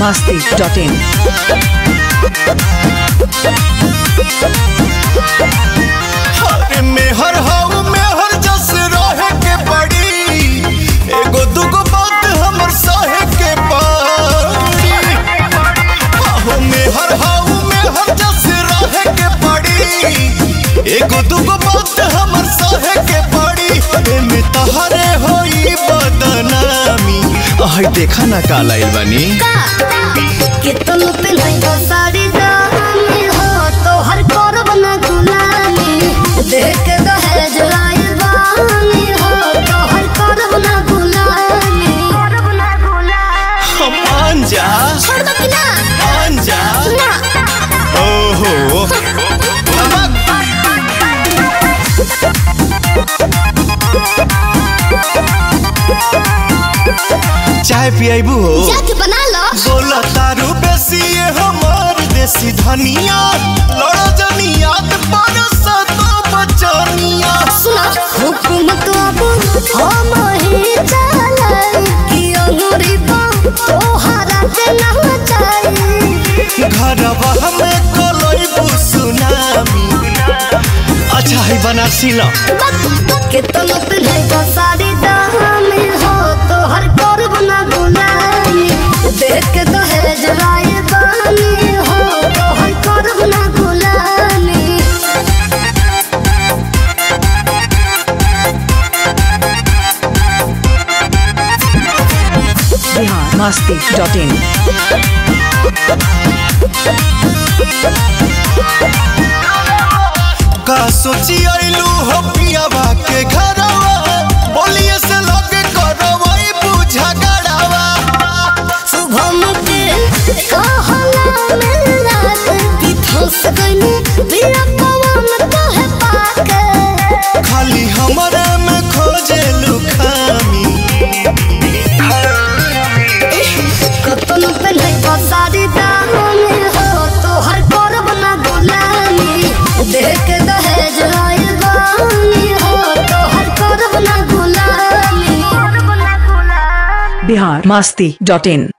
masti.in. अरे मेहर हाउ मेहर जस रहे के पड़ी एगो दुगो बात हमर सहे के पड़ी आहो मेहर हाउ मेहर जस रहे के पड़ी एगो दुगो बात हमर सहे के पड़ी एमे तहरे होई बदनामी आह देखा ना काला आइल बानी कि तुम पे नहीं तो सारी दानी हो तो हर करब न गुलामी देख के दहेज लाइल बानी हो तो हर करब न गुलामी करब न गुलामी हम मान जा छोड़ दो कि ना मान जा ना ओहो चाय पियाबू हो जाके बना लो बोला तारू बेसी ये हमार देसी धनिया लड़ो जनिया पर सतो बचनिया सुना हुकुमत अब हम ही चलाई कि अंगूरी बा तोहरा के ना चाहिए घरवा हमें कलई सुनामी अच्छा है बनारसी लो के तुम पे नहीं तो सारी दामी हो तो हर करब ना गुलामी देख के दहेज लाए बानी हो तो हर करब ना गुलामी Bihar masti.in. का सोची आइलू हो पियावा के घरवा बोलिए से लगे करवाई बुझा गड़ावा शुभम के कहला में रात की फंस गई बिना पवन कहे पाके खाली हमरे में खोजे लुखामी कतन पे नहीं तो सारी दामी हो तो हर करब ना गुलामी देख के दहेज लाइल बानी हो तो हर करब ना गुलामी Bihar masti.in.